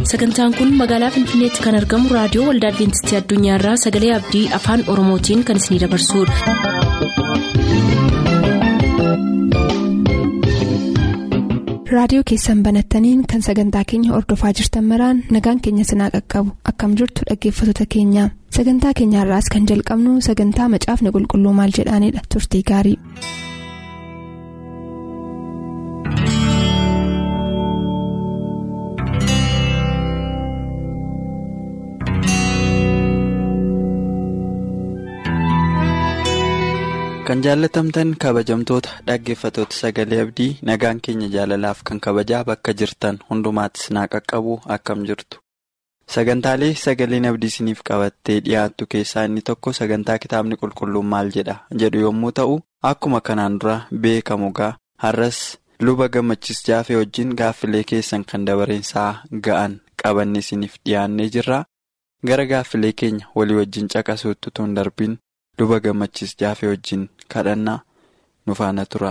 sagantaan kun magaalaa finfinneetti kan argamu raadiyoo waldaa adventistii addunyaarraa sagalee abdii afaan oromootiin kan isinidabarsudha. raadiyoo keessan banattaniin kan sagantaa keenya ordofaa jirtan maraan nagaan keenya sinaa qaqqabu akkam jirtu dhaggeeffattoota keenya sagantaa keenyaarraas kan jalqabnu sagantaa macaafni qulqulluu maal jedhaanidha turtii gaarii. kan jaallatamtan kabajamtoota dhaggeeffatoota sagalee abdii nagaan keenya jaalalaaf kan kabajaa bakka jirtan hundumaatti sinaa qaqqabu akkam jirtu sagantaalee sagaleen abdii isiniif qabattee dhiyaattu keessaa inni tokko sagantaa kitaabni qulqulluun maal jedha jedhu yommuu ta'u akkuma kanaan dura beekamu gaa har'as luba gammachis jaafee wajjin gaaffilee keessan kan dabareensaa ga'an qabanne isiniif dhiyaannee jirra gara gaaffilee keenya walii wajjin caqasuutti tun darbiin. luba gammachis jaafee wajjin kadhannaa nu faana tura.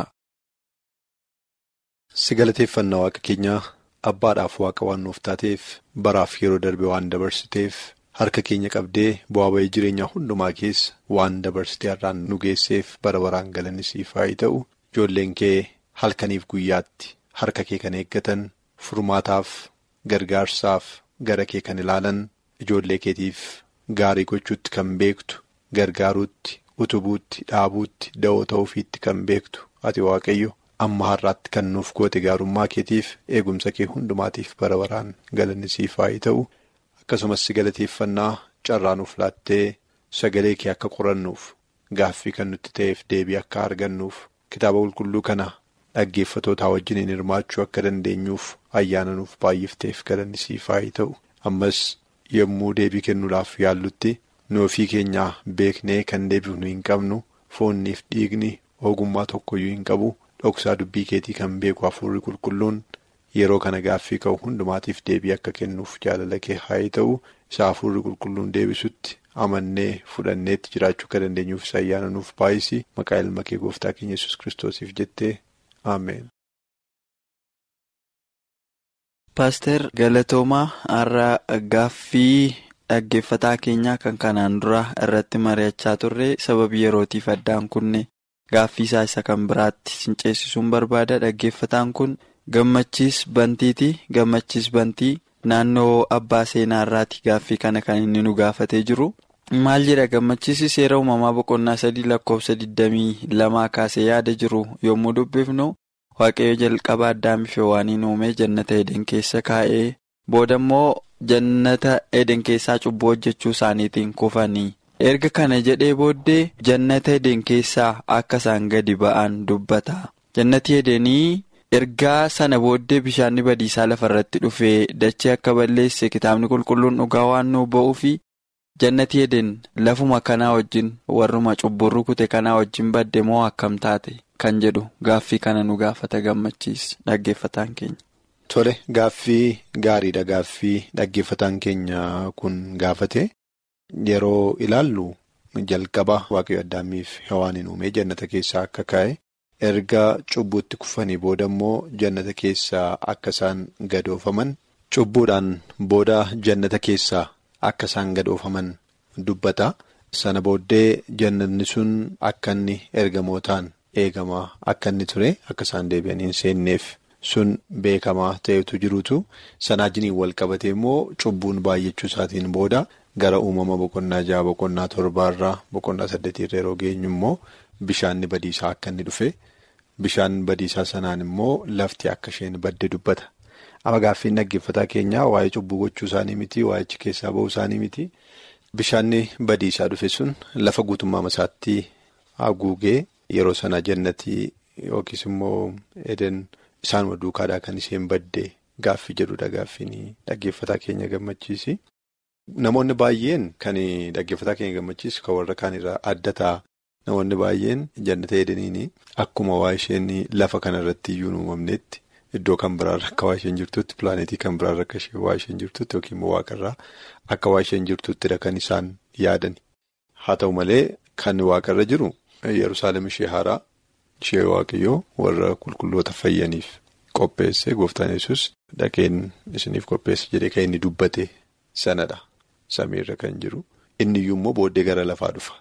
si galateeffannaa waaqa keenyaa abbaadhaaf waaqa waan nuuf taateef baraaf yeroo darbe waan dabarsiteef harka keenya qabdee bu'aa bayii jireenyaa hundumaa keessa waan dabarsitee har'aan nu geesseef bara baraan galanisiif haa ta'u ijoolleen kee halkaniif guyyaatti harka kee kan eeggatan furmaataaf gargaarsaaf gara kee kan ilaalan ijoollee keetiif gaarii gochuutti kan beektu. gargaaruutti utubuutti dhaabuutti da'oo ta'uufiitti kan beektu ati waaqayyo amma har'aatti kan nuuf goote gaarummaa keetiif eegumsa kee hundumaatiif bara baraan galanisiif haa ta'u akkasumas si galateeffannaa carraa nuuf laattee sagalee kee akka qorannuuf gaaffii kan nutti ta'eef deebii akka argannuuf kitaaba qulqulluu kana dhaggeeffatootaa wajjiniin hirmaachuu akka dandeenyuuf ayyaana nuuf baay'ifteef galanisiif haa ta'u ammas yommuu deebii kennuudhaaf yaallutti. nu ofii keenyaa beeknee kan deebifnu hin qabnu foonniif dhiigni ogummaa tokkoyyuu hin qabu dhoksaa dubbii keetii kan beeku hafuurri qulqulluun yeroo kana gaaffii ka'u hundumaatiif deebii akka kennuuf jaalala kee haa ta'u isa hafuurri qulqulluun deebisutti amannee fudhanneetti jiraachuu akka dandeenyuuf isa ayyaana nuuf baay'isi maqaa ilma kee gooftaa keenya yesus kiristoosiif jettee ameen. paaster galatoomaa har'a gaaffii. Dhaggeeffataa keenyaa kan kanaan dura irratti mari'achaa turre sababii yerootiif addaan kunne gaaffii isaa isa kan biraatti sinceessisuun barbaada dhaggeeffataan kun gammachiis bantiiti gammachiis bantii naannoo abbaa seenaa irraati gaaffii kana kan inni nu gaafatee jiru maal jedha gammachiisi seera uumamaa boqonnaa sadii lakkoofsa 22 kaasee yaada jiru yommuu dubbifnu waaqayyo jalqaba addaamiif waaniin uumee jannata eden keessa kaa'ee booda immoo. Jannata eden keessaa cubbuu hojjechuu isaaniitiin kufanii erga kana jedhee booddee jannata eden keessaa akka isaan gadi ba'an dubbata jannati edenii ergaa sana booddee bishaanni badiisaa lafarratti dhufee dachee akka balleesse kitaabni qulqulluun dhugaa waan nu ba'uu fi jannati eden lafuma kanaa wajjin warruma cubbuu rukute kanaa wajjin badde moo akkam taate kan jedhu gaaffii kana nu gaafata gammachiis dhaggeeffataan keenya. Tole gaaffii gaariidha gaaffii dhaggeeffataan keenya kun gaafate yeroo ilaallu jalqaba waaqayyo addaamiif hewaaniin uumee jannata keessaa akka kaa'e erga cubbuutti kufanii booda immoo jannata keessaa akka isaan gadoofaman cubbuudhaan booda jannata keessaa akka isaan gadoofaman dubbata sana booddee jannanni sun akka inni ergamootaan eegamaa akka inni ture akka isaan deebi'anii hin seenneef. sun beekamaa ta'etu jirutu sanaa jiniin wal qabate immoo cubbuun baay'achuu isaatiin booda gara uumama boqonnaa jaha boqonnaa torbaarraa boqonnaa saddeetiirra yeroo geenyu immoo bishaanni badiisaa akka inni dhufe bishaan badiisaa sanaan immoo lafti akka isheen badde dubbata. Amma gaaffiin dhaggeeffataa keenyaa waa'ee cubbuu gochuu isaanii miti waa'ichi keessaa ba'uu isaanii miti bishaanni badiisaa dhufe sun lafa guutummaa isaatti haguugee yeroo sana jannatii yookiis immoo eden. Isaanuma duukaadhaa kan isheen badde gaaffii jedhudha gaaffiin dhaggeeffataa keenya gammachiisi. Namoonni baay'een kan dhaggeeffataa keenya gammachiisu kan warra kaanirraa adda ta'a. Namoonni baay'een jannata edeniin akkuma waa isheen lafa kanarratti iyyuu uumamnetti iddoo kan biraarra akka waa isheen jirtutti pilaanetii kan biraarra akka waa isheen jirtutti yookiin immoo waaqarraa akka waa isheen jirtuttidha kan isaan yaadan. Haa ta'u malee kan waaqarra jiru Yerusaalem ishee haaraa. Ishee waaqayyoo warra qulqulloota fayyaniif qopheesse gooftaan yesus dhaqeen isiniif qopheesse jedhee kan inni dubbate sanadha. Samiirra kan jiru inni iyyuu immoo booddee gara lafaa dhufa.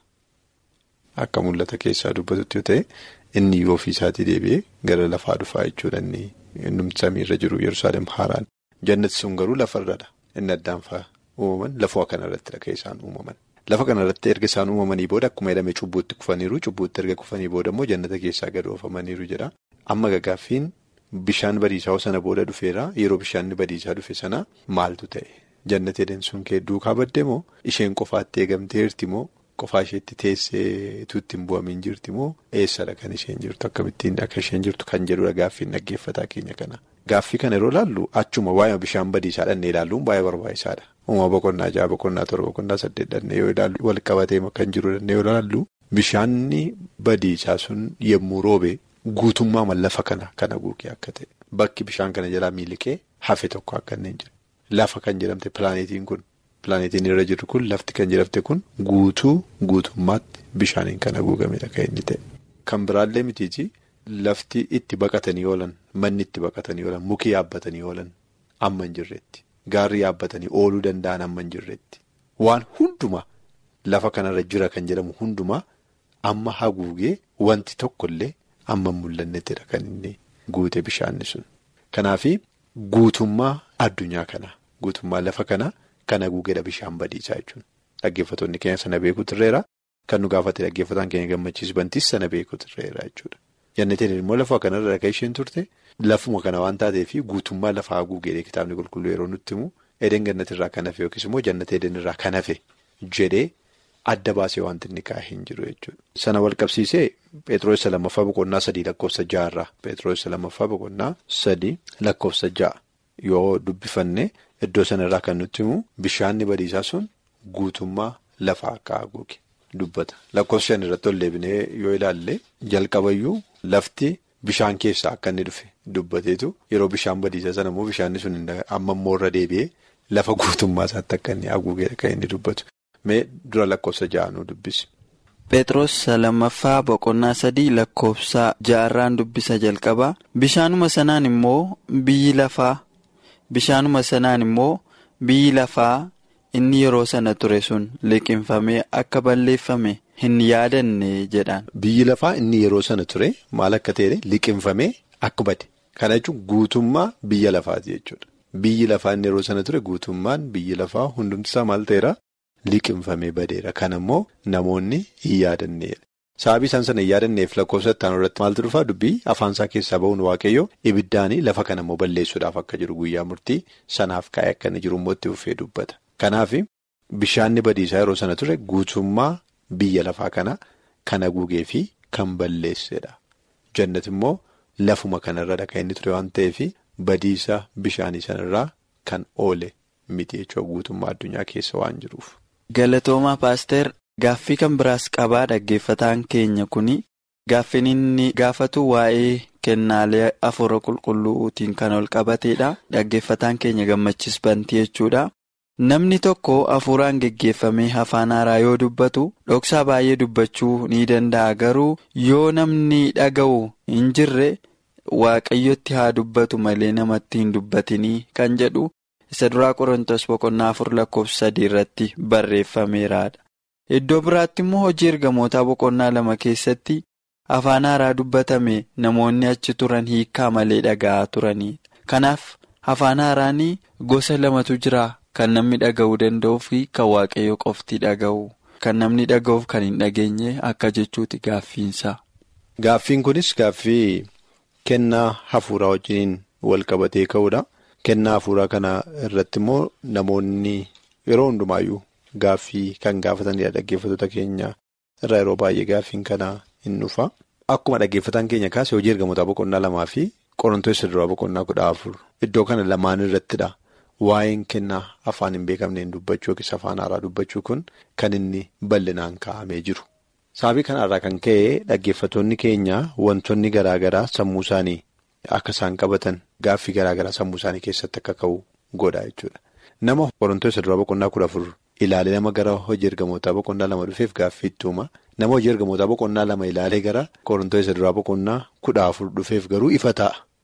Akka mul'ata keessaa dubbatutti yoo ta'e inni iyyuu ofiisaatii deebi'ee gara lafaa dhufaa jechuudha inni samiirra jiru Yerusaalem haaraan. Jannati sun garuu lafarradha. Inni addaan fa'a uumaman lafuma kanarrattidha kan isaan uumaman. Lafa kanarratti erga isaan uumamanii booda akkuma jedhame cubbuutti kufaniiru cubbuutti erga kufanii booda immoo jannata keessaa gad oofamaniiru jedha. Amma gaggaaffiin bishaan badiisaa sana booda dhufeera yeroo bishaan badiisaa dhufe sana maaltu ta'e? Jannati edeen sun kee duukaa badde moo isheen qofaatti eegamteerti moo qofaa isheetti teessee tuutti hin bu'amiin jirti moo eessadha kan isheen jirtu akkamittiin akka isheen jirtu kan jedhudha gaaffiin dhaggeeffataa keenya kana. Gaaffii kana yeroo ilaallu achuma waa'ee bishaan badiisaa dhannee ilaalluun baay'ee barbaachisaadha. Uumama boqonnaa jaha boqonnaa torba boqonnaa saddeet dhannee yoo ilaallu wal qabatee kan jiru dhannee yoo ilaallu bishaanni badiisaa sun yommuu roobe guutummaa lafa kana kan haguuge akka ta'e bakki bishaan kana jalaa miiliqee hafe tokko akka inni hin jiru. Lafa kan jedhamte pilaanetiin kun pilaanetiin irra jiru kun lafti kan jedhamte kun guutuu guutummaatti bishaaniin kan haguugamedha kan inni ta'e. Kan biraallee mitiiti lafti itti baqatanii oolan manni itti baqatanii oolan muki yaabbatanii oolan amma hin jirretti gaarri yaabbatanii ooluu danda'an amma hin jirretti waan hundumaa lafa kanarra jira kan jedhamu hundumaa amma haguugee wanti tokkollee amma hin mul'annettidha kan inni guute bishaanni sun. Kanaafi guutummaa addunyaa kana guutummaa lafa kana kan haguugedha bishaan badiisaa jechuudha. Dhaggeeffattoonni keenya sana beeku turreera. Kan nu gaafate dhaggeeffataan keenya gammachiisu bantis sana beeku turreera jechuudha. Jannatiin immoo lafa kanarra kan isheen turte lafuma kana waan taateef guutummaa lafa haguugedha kitaabni qulqulluu yeroo nutti himu edeen gannatirraa kan hafe yookiis immoo jannata edeenirraa kan hafe jedhee adda baasee wanti inni kaa'ee hin jiru jechuudha. Sana wal qabsiisee Pheexroos lammaffaa boqonnaa sadii lakkoofsa ja'arraa Pheexroos lammaffaa boqonnaa sadii lakkoofsa ja'a yoo dubbifanne iddoo sanarraa kan nutti himu bishaanni badiisaa sun guutummaa lafa akka haguuge dubbata. Lakkoofsa shan irratti ol deebinee yoo ilaalle jalqabayyuu lafti bishaan keessaa akka inni dhufe dubbateetu yeroo bishaan badiisaa sana immoo bishaanni sun amma immoo irra deebi'ee lafa guutummaa isaatti akka inni haguugedha kan inni dubbatu. Mee dura lakkoofsa ja'anuu dubbisi. Pheexroos lammaffaa boqonnaa sadii lakkoofsa ja'arraan dubbisa jalqabaa bishaanuma sanaan immoo biyyi lafaa bishaanuma sanaan immoo biyyi lafaa inni yeroo sana ture sun liqinfamee akka balleeffame hin yaadanne jedhaan. Biyyi lafaa inni yeroo sana ture maal akka ta'e liqinfamee akka bade kana jechuun guutummaa biyya lafaati jechuudha. Biyyi lafaa inni yeroo sana ture guutummaan biyyi lafaa hundumtisaa maal ta'eera? Liqinfamee badeera. Kan immoo namoonni hin yaadanneedha. Sababii isaan sana hin yaadanneef lakkoofsa itti aanu irratti maaltu dhufaa dubbii afaansaa keessaa ba'uun waaqayyo ibiddaanii lafa kana immoo balleessuudhaaf akka jiru guyyaa murtii sanaaf kaa'ee akka inni jiru immoo itti fufee dubbata. Kanaaf bishaanni badiisaa yeroo sana ture guutummaa biyya lafaa kana kan haguugee fi kan balleessedha. Jannati immoo lafuma kanarra kan inni ture waan ta'eef badiisa bishaanii sanarraa kan oole miti jechuudha guutummaa addunyaa keessa waan jiruuf. Galatoomaa paaster gaaffii kan biraas qabaa dhaggeeffataan keenya kuni gaaffiin inni gaafatu waa'ee kennaalee afuura qulqulluutiin kan ol qabateedha dhaggeeffataan keenya gammachis bantii jechuudha. Namni tokko hafuuraan geggeeffamee afaan haaraa yoo dubbatu dhoksaa baay'ee dubbachuu ni danda'a garuu yoo namni dhaga'u hin jirre waaqayyotti haa dubbatu malee namatti hin dubbatinii kan jedhu. isa duraa qorontos boqonnaa afur lakkoofsa sadii irratti barreeffameeraadha. Iddoo biraatti immoo hojii ergamootaa boqonnaa lama keessatti afaan haaraa dubbatame namoonni achi turan hiikaa malee dhaga'aa turanidha. Kanaaf afaan haaraan gosa lamatu jira kan namni dhaga'uu danda'uu fi kan waaqayyo qofti dhaga'u. Kan namni dhaga'uuf kan hin dhageenye akka jechuuti gaaffiinsa. Gaaffiin kunis gaaffii kennaa hafuuraa wajjin wal qabatee ka'uudha. Kennaa hafuuraa kana irratti immoo namoonni yeroo hundumaayyuu gaaffii kan gaafatanidha dhaggeeffattoota keenya irraa yeroo baay'ee gaaffiin kana hin dhufa. Akkuma dhaggeeffataan keenya kaase hojii ergamootaa boqonnaa lamaa fi qorantoota duraa boqonnaa kudha afur iddoo kana lamaan irrattidha. Waa'een kennaa afaan hin beekamneen dubbachuu yookiis afaan haaraa dubbachuu kun kan inni bal'inaan kaa'amee jiru. Sababii kanarraa kan ka'e dhaggeeffattoonni keenya wantoonni garaa garaa sammuu isaanii. Akka isaan qabatan gaaffii garaa garaa sammuu isaanii keessatti akka ka'u godha jechuudha. Nama qorantoota duraa boqonnaa kudha afur ilaalee nama gara hojii ergamootaa boqonnaa lama dhufeef gaaffii itti uuma. Nama hojii ergamootaa boqonnaa lama ilaalee gara qorantoota duraa boqonnaa kudha afur dhufeef garuu ifa ta'a.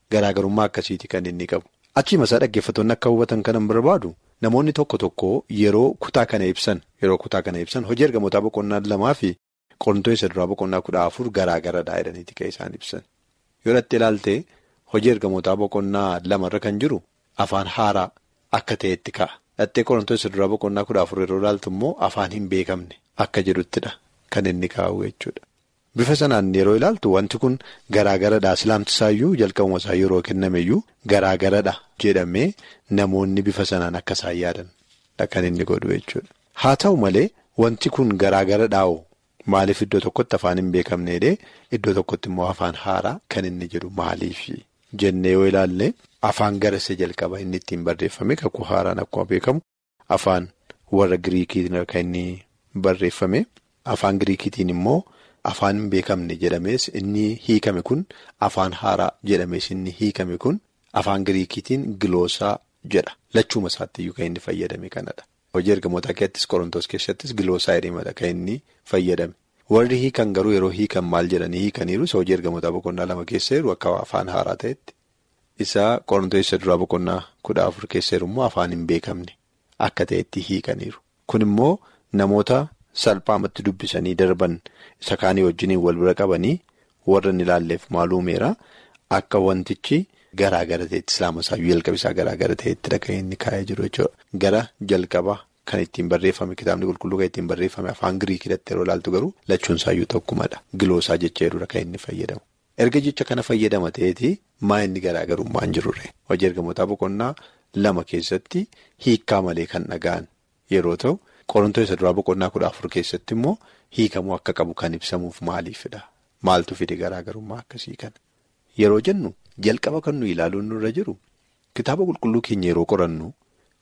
garaagarummaa akkasiiti kan inni qabu. Achiima isaa dhaggeeffattoonni akka hubatan kanan barbaadu namoonni tokko tokko yeroo kutaa kana ibsan yeroo kutaa kana ibsan hojii ergamootaa boqonnaa lamaa fi Qorontoos isa duraa boqonnaa kudha afur garaagaradha jedhaniiti kan isaan ibsan. Yoo dhattee ilaalte hojii ergamootaa boqonnaa lamarra kan jiru afaan haaraa akka ta'etti ka'a. Dhattee Qorontoos isa duraa boqonnaa kudha afur yeroo ilaaltu immoo afaan hin beekamne akka jedhuttidha kan inni kaa'u jechuudha. Bifa sanaan yeroo ilaaltu wanti kun garaagaradha. Islaamtisaayyuu jalqabuma isaa yeroo kennameyyuu garaagaradha jedhamee namoonni bifa sanaan akka isaan yaadan kan inni godhu jechuudha. Haa ta'u malee wanti kun garaagaradhaa'oo maaliif iddoo tokkotti afaan hin beekamneedhee iddoo tokkotti immoo afaan haaraa kan inni jedhu maaliif jennee yoo ilaalle afaan gara isa jalqaba inni ittiin barreeffame kakuu haaraan akkuma beekamu afaan warra Giriikiitiin kan inni barreeffame afaan Giriikiitiin immoo. Afaan hin beekamne jedhamees inni hiikame kun afaan haaraa jedhamees inni hiikame kun afaan Giriikiitiin giloosaa jedha. Lachuuma isaatti iyyuu kan inni fayyadame kanadha. Hojii ergamoota keessattis Qorontoos keessattis giloosaa jedhamadha kan inni fayyadame. Warri hiikan garuu yeroo hiikan maal jedhanii hiikaniiru isa hojii ergamoota boqonnaa lama keessa jiru akka afaan haaraa ta'etti. Isa Qorontoos isa duraa boqonnaa kudha afur keessa jiru immoo afaan hin beekamne akka ta'etti hiikaniiru. Kun immoo namoota. Salphaamatti dubbisanii darban isa kaanii wajjiniin wal bira qabanii warra inni ilaalleef maalumeera akka wantichi garaa gara ta'etti islaama isaayyuu jalqaba isaa garaa gara ta'etti kan inni kaa'ee jiru jechuudha. Gara jalqaba kan ittiin barreeffame kitaabni qulqulluu kan ittiin barreeffame afaan Giriikidatti yeroo ilaaltu garuu lachuun isaayyuu tokkumadha. Giloosaa jecha jedhudha kan inni fayyadamu. Erga jecha kana fayyadama ta'eeti maa inni garaagarummaan jirure hojii ergamootaa boqonnaa lama keessatti hiikkaa malee kan dhaga'an yeroo ta'u. Qorontoos isa duraa boqonnaa kudha afur keessatti immoo hiikamuu akka qabu kan ibsamuuf maaliifidha? Maaltu fide garaagarummaa akkasii kana? Yeroo jennu jalqaba kan nuyi ilaaluun nurra jiru kitaaba qulqulluu keenya yeroo qorannu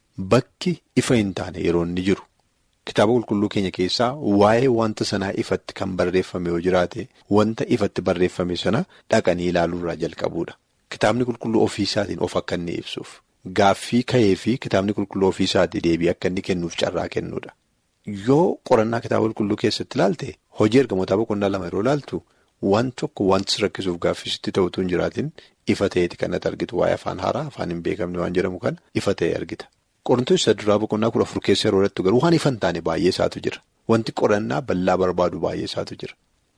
bakki ifa hin taane yeroo inni jiru kitaaba qulqulluu keenya keessaa waa'ee wanta sanaa ifatti kan barreeffame yoo jiraate wanta ifatti barreeffame sana dhaqanii ilaaluurraa jalqabuudha. Kitaabni qulqulluu ofiisaatiin of akka inni ibsuuf. Gaaffii ka'ee fi kitaabni qulqulluu ofiisaatii deebii akka inni kennuuf carraa kennuudha. Yoo qorannaa kitaaba qulqulluu keessatti ilaalte hojii ergamootaa boqonnaa lama yeroo ilaaltu waan tokko wanti rakkisuuf gaaffisitti ta'utu hin jiraatin ifa ta'eeti kan ati argitu waa'ee afaan haaraa afaan hin beekamne waan jedhamu kana ifa ta'e argita. Qorontoos isa duraa boqonnaa kudha afur keessa yeroo irratti garuu waan ifa hin taane baay'ee isaatu jira. Wanti qorannaa bal'aa barbaadu baay'ee isaatu jira.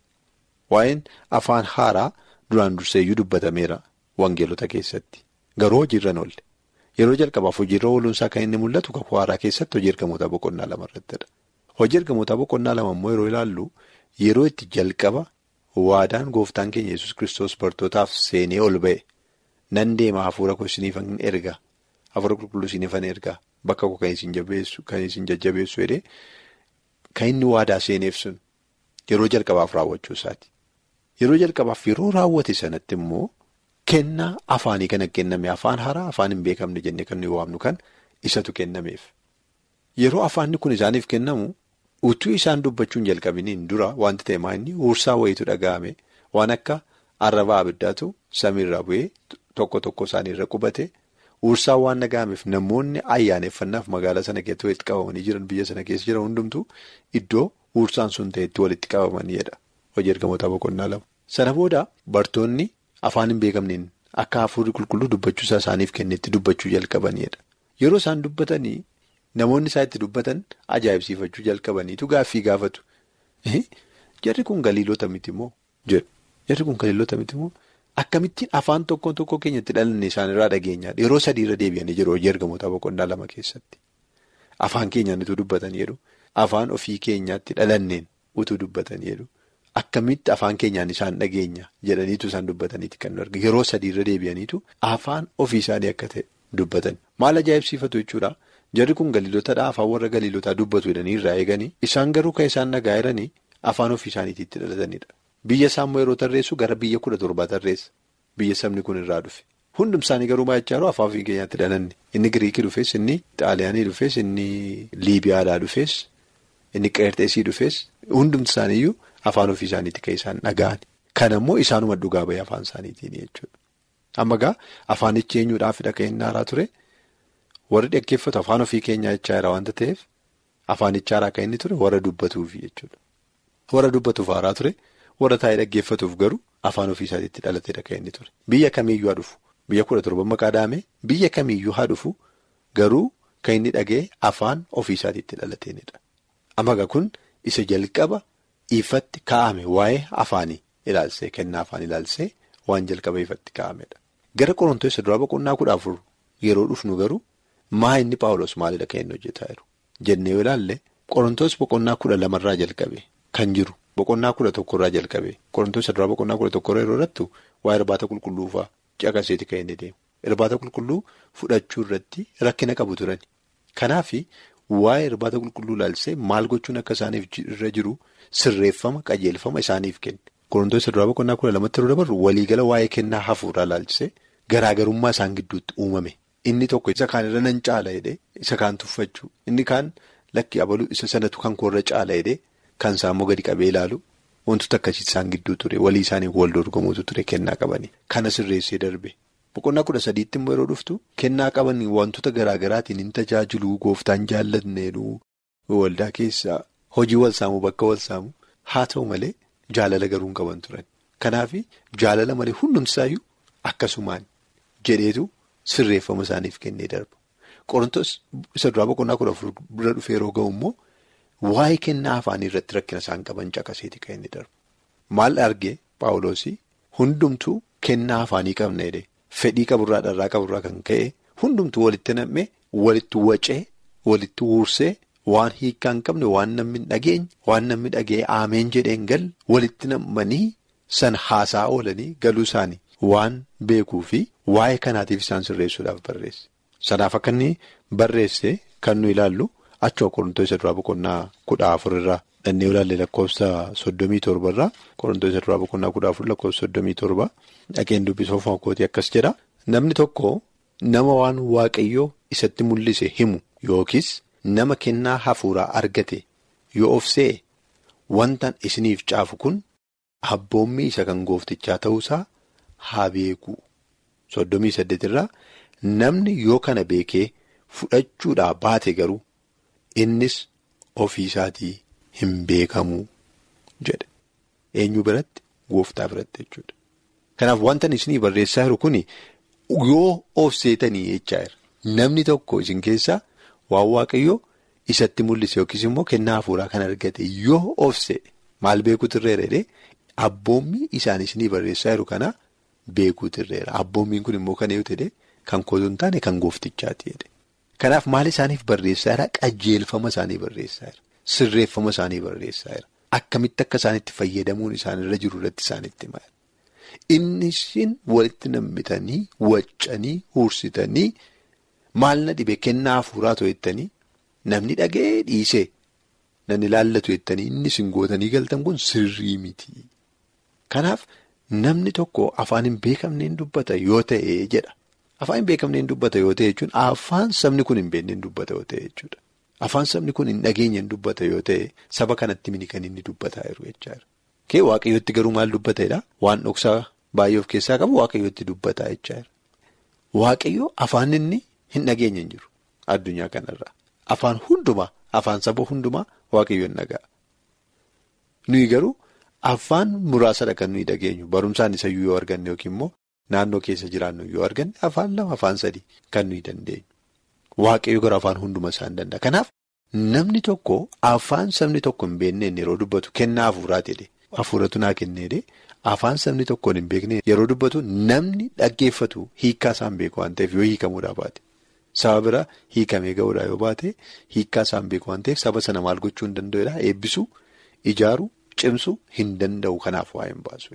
Waa'een afaan haaraa duraan durseeyyuu dubbatameera wangeelota keessatti garuu hojiirra oolle. Yeroo jalqabaaf hojiirra ooluunsaa kan inni mul'atu kakuu haaraa keessatti hojii ergamootaa boqonnaa lama irrattidha. Hojii ergamootaa boqonnaa lama immoo yeroo ilaallu yeroo itti jalqaba waadaan gooftaan keenya yesus kiristoos bartootaaf seenee ol ba'e nan deema hafuura koo isiniifan erga hafuura qulqulluu isiniifan erga bakka koo kan isin jabeessu kan isin jajjabeessu jedhee kan inni waadaa seeneef sun yeroo jalqabaaf raawwachuu isaati. Yeroo jalqabaaf yeroo raawwate sanatti immoo. Kennaa afaanii kana kenname afaan haaraa afaan hin beekamne jennee kan nuyi waamnu kan isatu kennameef. Yeroo afaanni kun isaaniif kennamu utuu isaan dubbachuun jalqabiniin dura wanti ta'e maanni huursaa wayiitu dhaga'ame waan akka arrabaa abiddaatu samiirraa bu'ee tokko tokko isaaniirra qubate huursaa waan dhaga'ameef namoonni ayyaaneffannaaf magaalaa sana keessatti walitti qabamanii jiran biyya sana keessa jiran hundumtu iddoo huursaan sun ta'etti walitti qabamaniidha. Hojii ergamootaa boqonnaa lama. Sana booda bartoonni. Afaan hin beekamneen akka hafuurri qulqulluu dubbachuusaa isaaniif kennetti dubbachuu jalqabaniidha. Yeroo isaan dubbatanii namoonni isaa itti dubbatan ajaa'ibsiifachuu jalqabaniitu gaaffii gaafatu. Jarri kun galiilota miti moo? Jarri kun galiilota miti moo? Akkamittiin afaan tokko tokko keenyatti dhalanne isaanirraa dhageenyaadha. Yeroo sadiirra deebi'anii jiru hojii ergamootaa boqonnaa lama keessatti. Afaan keenyaan utuu dubbatan jedhu afaan ofii keenyaatti dhalanneen utuu dubbatan jedhu. Akkamitti afaan keenyaan isaan dhageenya jedhaniitu isaan dubbataniiti kan nu arginu yeroo sadiirra deebi'aniitu afaan ofii isaanii akka ta'e dubbatan maal ajaa'ibsiifatu jechuudha jarri kun galiilotadha afaan warra galiilotaa dubbatu jedhanii irraa eeganii isaan garuu kan isaan dhagaa jiranii afaan ofii isaaniitti itti dhalatanidha biyya isaammoo yeroo tarreessu gara biyya kudha torbaa tarreessa biyya sabni kun irraa dhufe hundum isaanii garuu baay'achaa jiru afaan ofii keenyaatti dhalanne inni giriikii dhufes inni xaaliyaanii dhufes inni liibiyaadhaa dhufes inni qeerxeesii dhufes hundumti isaaniiyyuu. Afaan ofii isaaniitti kan isaan dhaga'an. Kan ammoo isaanuma dhugaa bahee afaan isaaniitiin jechuudha. Amma egaa afaanichi eenyuudhaafidha kan inni haaraa ture? Warri dhaggeeffatu afaan ofii keenyaa jechaa jira waanta ta'eef afaanicha haaraa kan inni ture warra dubbatuufi jechuudha. Warra dubbatuuf haaraa ture warra taa'ee dhaggeeffatuuf garuu afaan ofii isaaniitti dhalateedha kan inni ture. Biyya kamiiyyuu haa dhufu biyya kudha torban maqaa dhaame biyya kamiiyyuu haa dhufu garuu kan inni dhaga'e afaan ofiisaatiitti dhalateenidha. Amma kun isa jalqaba ifatti kaa'ame waa'ee afaanii ilaalsee kennaa afaan ilaalsee waan jalqaba ifatti kaa'amedha. Gara Qorontoos duraa boqonnaa kudha afur yeroo dhufnu garuu maa inni Paawulos maalidha kan inni hojjetaa jiru jennee yoo ilaalle Qorontoos boqonnaa kudha lamarraa jalqabe kan jiru boqonnaa kudha tokkorraa jalqabe Qorontoos duraa boqonnaa kudha tokkorraa yeroo irrattu waa'ee irbaata qulqulluufaa caqaseeti kan inni deemu irbaata qulqulluu fudhachuu irratti rakkina qabu turan kanaaf waa'ee irbaata qulqulluu ilaalsee maal gochuun akka isaaniif irra jiru sirreeffama qajeelfama isaaniif kenne. Qorontoos duraa boqonnaa kudha lamatti yeroo dabarru waliigala waa'ee kennaa hafuuraa ilaalchisee garaagarummaa isaan gidduutti uumame. Inni tokko isa kaan irra nan caala jedhee isa kaan tuffachuu inni kaan lakki abaluu isa sanatu kan koorra caala jedhee kan isaa immoo gadi qabee ilaalu wantoota akkasii isaan gidduu ture walii isaanii wal dorgomuutu ture kennaa qabanii kana sirreessee darbe. Boqonnaa kudha sadiitti immoo yeroo dhuftu kennaa qabanii wantoota garaagaraatiin hin tajaajiluu gooftaan jaallatneenu waldaa keessaa hojii wal saamuu bakka wal saamuu haa ta'u malee. Jaalala garuu hin qaban turan. Kanaaf jaalala malee hundumtisaayyuu akkasumaan jedheetu sirreeffama isaaniif kennee darba. Qorontoos isa duraa boqonnaa kudha afur bira dhufee yeroo ga'u immoo waa'ee kennaa afaanii irratti rakkina isaan qaban caqaseeti kan inni darbu. Maal argee Paawuloosii hundumtuu kennaa afaanii qabna jedhee fedhii qaburraa dharraa qaburraa kan ka'e hundumtuu walitti nam'ee walitti wacee walitti wuursee. Waan hiikaa hin qabne waan namni dhageenye waan namni dhagee ameen jedheen gal walitti nammanii san haasaa oolanii galuu isaanii waan beekuu fi waa'ee kanaatiif isaan sirreessuudhaaf barreesse. Sanaaf akka inni barreesse kan nu ilaallu achuma Qorontoos isa duraa boqonnaa kudha afurirraa dhannee ilaalle lakkoofsa soddomii torbarraa Qorontoos isa duraa boqonnaa kudha afur lakkoofsa soddomii torba dhageen dubbisoo fonkootii akkas jedha. Namni tokko nama waan waaqayyoo isatti mul'ise himu yookiis. Nama kennaa hafuuraa argate yoo of se'e wantan isiniif caafu kun abboommii isa kan gooftichaa ta'uusaa haa beeku. Soddomii saddeetirraa namni yoo kana beekee fudhachuudhaa baate garuu innis ofiisaatii hin beekamu jedhe. Eenyu biratti gooftaa biratti jechuudha. Kanaaf wantan isinii barreessaa jiru kun yoo of seetanii jechaa jira. Namni tokko isin keessaa. Waan waaqayyoo isatti mul'ise yookiis immoo kennaa hafuuraa kan argate yoo of se'e maal beekuutu irra jedhee abboommii isaan isinii barreessaa jiru kana beekuutu irra abboommiin kun immoo kan eeyyatu jedhee kan kootu hin taane kan gooftichaati jedhe. Kanaaf maal isaaniif barreessaa jira qajeelfama isaanii barreessaa jira sirreeffama isaanii barreessaa jira akkamitti akka isaanitti fayyadamuun isaanirra jiru irratti isaanitti himaa innis walitti nammitanii waccanii huursitanii. Maal na dhibe kennaa hafuuraa to'attanii namni dhaga'ee dhiisee namni laallatu jettanii inni isin gootanii galtan kun sirrii miti. Kanaaf namni tokko afaan hin beekamneen dubbata yoo ta'e jedha. Afaan hin beekamneen dubbata yoo ta'e jechuun afaan sabni kun hin beekneen dubbata yoo ta'e jechuudha. Afaan sabni kun hin dhageenyeen dubbata yoo ta'e saba kanatti mini kan inni dubbataa jiru jechaadha. Kee waaqayyootti garuu maal dubbatedha? Waan dhoksaa baay'ee of keessaa qabu waaqayyootti dubbataa jechaadha. Waaqayyoo afaan inni. Hin dhageenye hin jiru addunyaa kanarraa afaan hundumaa afaan saba hundumaa waaqayyoon dhaga'a. Nuyi garuu afaan muraasadha kan nuyi dhageenyu barumsaan isayyuu yoo arganne yookiin immoo naannoo keessa jiraannu yoo arganne afaan lama afaan sadii kan nuyi dandeenyu. Waaqayyo gara afaan hundumaa isaan danda'a. Kanaaf namni tokko afaan sabni tokko hin beekneen yeroo dubbatu kennaa hafuuraati jedhee hafuuratu naa kennee afaan sabni tokkoon hin beekneen yeroo dubbatu namni dhaggeeffatu hiikkaa isaan beeku waan ta'eef yoo hiikamuudhaa baate. Saba bira hiikamee ga'uudhaa yoo baate hiikkaa isaan beeku waan ta'eef saba sana maal gochuu hin danda'udha eebbisuu ijaaruu cimsuu hin danda'u kanaaf waa hin baasu.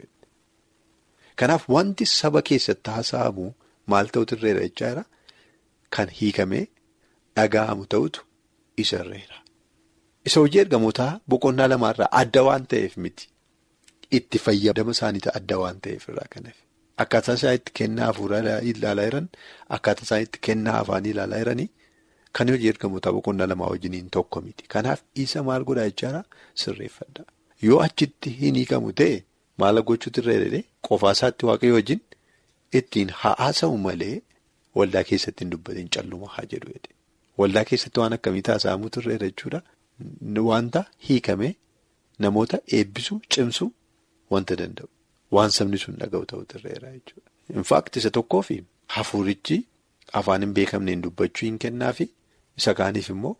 Kanaaf wanti saba keessatti haasa'amu maal ta'utu irreera jechaa jira kan hiikamee dhaga'amu ta'utu isa irreera. Isa hojii ergamootaa boqonnaa lamaarraa adda waan ta'eef miti itti fayyadama isaaniitu adda waan ta'eef irraa kanaaf. Akkaataa isaan itti kennaa hafuuraa ilaalaa jiran akkaataa isaan itti kennaa afaanii ilaalaa jiranii kan hojii ergamootaa boqonnaa lamaa wajjiniin tokko miti. Kanaaf isa maal godhaa jechaadha sirreeffadha. Yoo achitti hin hiikamu ta'e maal gochuutu irra jedhee qofaa isaatti waaqayyo wajjin ittiin haasa'u malee waldaa keessatti hin dubbatin calluma haa jedhu jedhe. Waldaa keessatti waan akkamii taasifamutu irra jechuudha. Wanta hiikamee namoota eebbisuu cimsuu wanta danda'u. Waan sabni sun dhaga'u ta'utu irra jechuudha. Infaakti isa tokkoofi hafuurichi afaan hin beekamneen dubbachuu hin kennaafi isa kaaniif immoo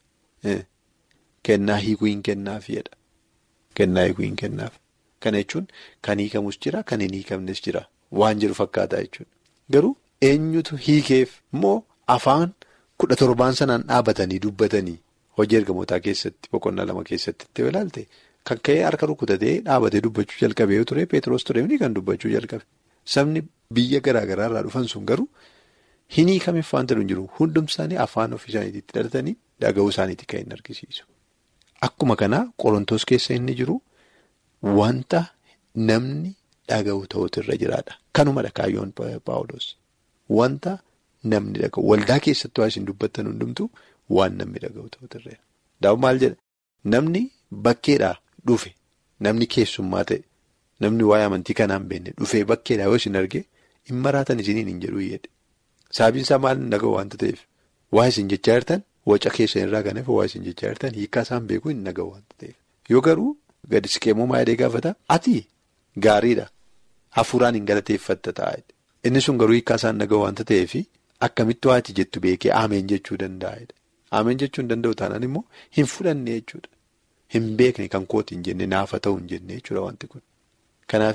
kennaa hiikuu hin kennaafiidha. Kennaa hiikuu hin kennaaf. Kana jechuun kan hiikamus jira kan hin hiikamnes jira waan jedhu fakkaataa jechuudha. Garuu eenyutu hiikeef immoo afaan kudha torbaan sanaan dhaabatanii dubbatanii hojii ergamootaa keessatti boqonnaa lama keessatti itti ilaalte kan ka'ee harka rukutatee dhaabatee dubbachuu jalqabee yoo ture Peetiroos ture kan dubbachuu jalqabe. Sabni biyya garaa garaa irraa dhufan sun garuu hin hiikameef waanta hin jiru hundumti isaanii afaan ofii isaaniitti dhalatanii dhaga'uu isaaniitti kan hin argisiisu. Akkuma kanaa qorontoos keessa inni jiru wanta namni dhaga'u ta'utu irra jiraadha. Kanumadha kaayyoon Paawuloos. Wanta namni dhaga'u waldaa keessatti waa isin dubbattan hundumtu waan namni dhaga'u ta'utu irra jira. Daawwan maal jedha namni bakkeedhaa dhufe namni keessummaa ta'e namni waa'ee amantii kanaan beekne dhufee bakkeedhaa yoo isin arge hin maraatan isiniin hin jedhu jedhe. Sababiin isaa maal hin dhaga'u waanta ta'eef waa isin jechaa jirtan waca keessan irraa kan hafe waa isin jechaa jirtan hiikaa isaan beekuu hin dhaga'u waanta ta'eef. Yoo garuu gadi siqeemmoo maayidee gaafata ati gaariidha hafuuraan hin galateeffatta taa'edha. Inni sun garuu hiikaa isaan dhaga'u waanta ta'eef akkamitti waati jettu beekee ameen jechuu danda'edha. Ameen jechuu hin danda'u taanaan immoo hin fudhanne jechuudha. Hin beekne kan kooti hin jenne naafa ta'uu hin jenne jechuudha wanti kun. Kanaaf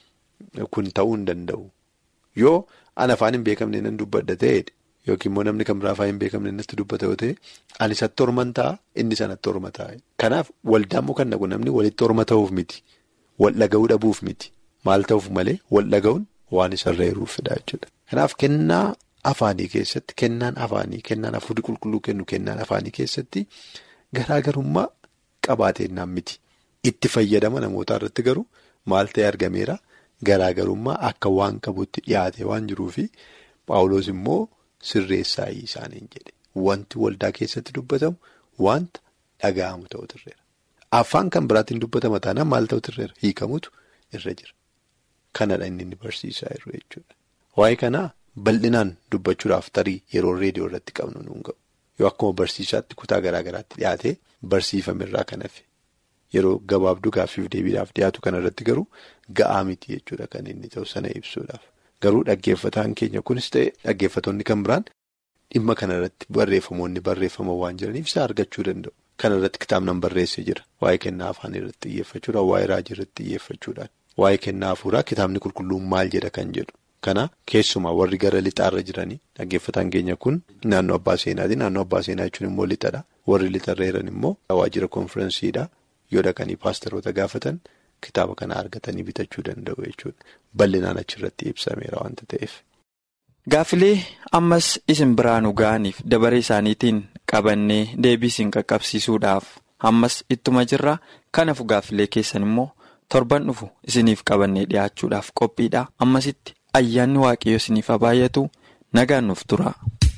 kun ta'uu hin danda'u. Yoo an afaan hin beekamne nan dubbadha ta'edha. Yookiin immoo namni kan biraa afaan hin beekamne natti dubbata yoo ta'e ani isatti horman ta'a inni sanatti horma ta'a. Kanaaf waldaan muka naqu namni walitti horma ta'uuf miti. Wal dhaga'uu dhabuuf miti. Maal ta'uuf malee wal dhaga'uun waan isarra jiruufidha jechuudha. Kanaaf kennaa afaanii keessatti kennaan afaanii kennaan hafuurri qulqulluu kennu kennaan afaanii keessatti garaagarummaa qabaatennaan miti. Itti fayyadama namootaa irratti garuu maal ta'e argameera garaagarummaa akka waan qabutti dhiyaate waan jiruufi Paawuloos immoo sirreessaa isaaniin jedhe. Wanti waldaa keessatti dubbatamu wanta dhaga'amu ta'utu irra jira. Afaan kan biraatiin dubbatama taanaan maal ta'utu irra jira? Hiikamutu irra jira. Kanadha inni inni barsiisaa jiru jechuudha. Waa'ee kanaa bal'inaan dubbachuudhaaf tarii yeroo reediyoo irratti qabnu nuun ga'u. Yoo akkuma barsiisaatti kutaa garaa garaatti dhiyaatee barsiifamirraa kan hafe. Yeroo gabaabduu gaaffiif deebiidhaaf dhiyaatu kanarratti garuu ga'aa miti jechuudha kan inni ta'u sana ibsuudhaaf. Garuu dhaggeeffataan keenya kunis ta'e dhaggeeffatoonni kan biraan dhimma kanarratti barreeffamoonni barreeffaman waan jiraniif isa argachuu danda'u. Kanarratti kitaabnaan barreessee jira. Waa'ee kennaa afaan irratti xiyyeeffachuudhaan, waa'ee raajii irratti xiyyeeffachuudhaan, waa'ee kennaa hafuuraa kitaabni qulqulluun maal jedha kan jedhu. Kana keessumaa warri gara lixaarra jiranii dhaggeeffataan keenya kun naannoo abbaa seenaati. Naannoo abbaa seenaa jechuun immoo lixadha. Warri lixarra jiran immoo waajjira konfiransiidha. Yoo dhaqanii paasteroota gaafatan kitaaba kana argatanii bitachuu danda'u jechuudha. Bal'inaan achirratti ibsameera waanta ta'eef. Gaaffilee ammas isin biraanuu ga'aniif dabaree isaaniitiin qabannee deebii isin qaqqabsiisuudhaaf ammas ittuma jirra. Kanaafuu gaaffilee keessan immoo torban dhufu isiniif qabannee dhiyaachuudhaaf qophiidha. Ammasitti ayyaanni waaqayyo isiniif haa baay'atu nagaan nuuf tura.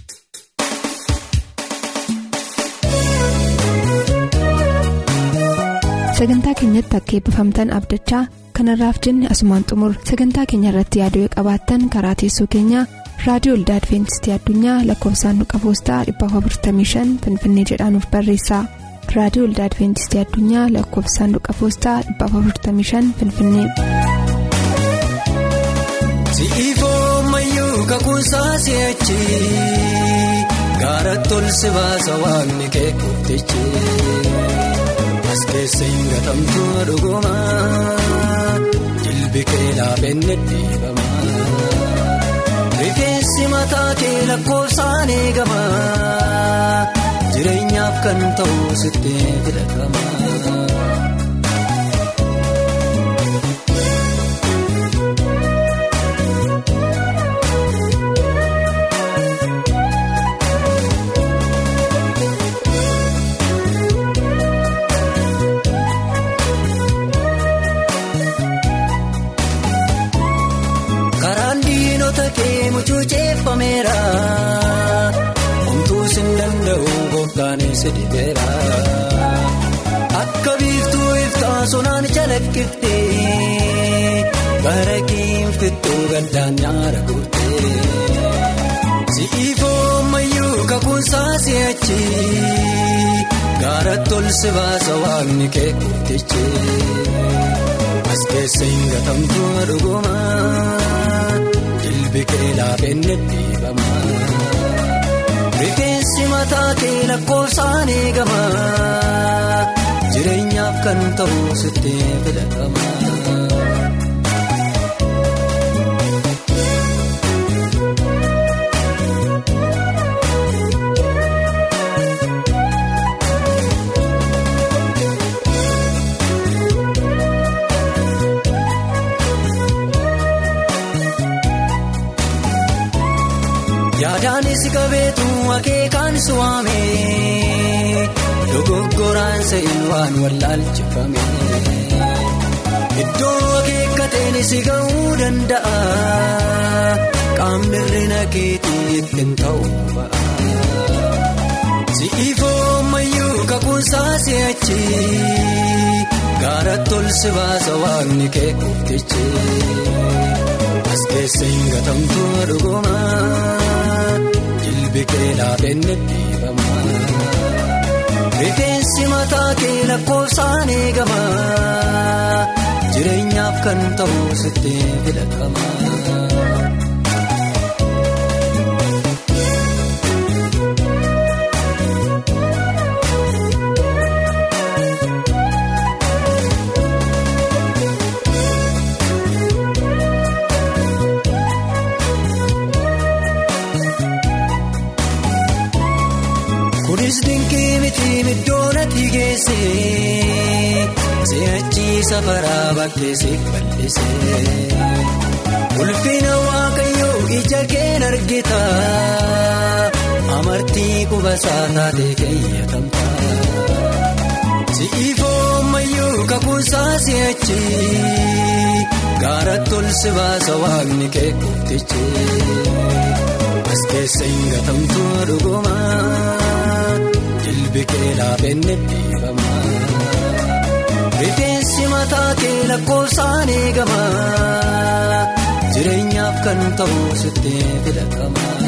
sagantaa keenyatti akka eebbifamtan abdachaa kanarraaf jenne asumaan xumur sagantaa keenya irratti yaaduu qabaattan karaa teessoo keenyaa raadiyoo olda adventistii addunyaa lakkoofsaanduqa poostaa 455 finfinnee jedhaanuf barreessa raadiyoo olda adventistii addunyaa lakkoofsaanduqa poostaa 455 finfinnee. si'ifoo mayyuu kakuusaa si'achi gaara tolsi baasa waaqni kee kurtichi. as keessa hin gatamtu dhuguma jilbi kee laafenne dhiibama rifeensi mataa kee lakkoofsaan eegama jireenyaaf kan ta'u sitti filatama. Homtuu sin danda'u gooftaanis dhibeera akka biiftuu iftaa sonaan calaqqifte bara kiinfittuu galdaan nyaara guute si'ifoo mayyuu kakuusaa si'achi gaara tolsi baasa waaqni kee kurtichi as keessa hin gatamtu dhuguma. jilbi kee laafenne dhiibama. Rifeensi mataa kee lakkoofsaan eegama. Jireenyaaf kan ta'u sitti filatama. Yaadaanis qabeetu akeekaan suwaame dogoggoraan sa'in waan wallaalchifame iddoo akeekkateen si ga'uu danda'a qaamni hir'ina keetii ittiin ta'uu ba'a. Si'iifoo ammayyuu kakuusaa si'achi gaara tolsi baasa waaqni kee qoftichi as keessa hin gatamtu dhuguma. Jilbi kee laafenne dhiibama. Rifeensi mataa kee lakkoofsaan eegama. Jireenyaaf kan ta'u sitti filatama. Kunis dinqii miti middoon ati geesse si'achi safaraa bakkeessiif bal'ise. Ulfina waaqayyoo ija keen argita amartii qubasaa taatee keeyyatamta. Si'iifoo ammayyuu kakuusaa si'achi gaara tolsi baasa waaqni kee qoftichi. As keessa hin gatamtu dhuguma. Jilbi kee laafenne dhiibama. Rifeensi mataa kee lakkoofsaan eegama. Jireenyaaf kan ta'u sitti filatama.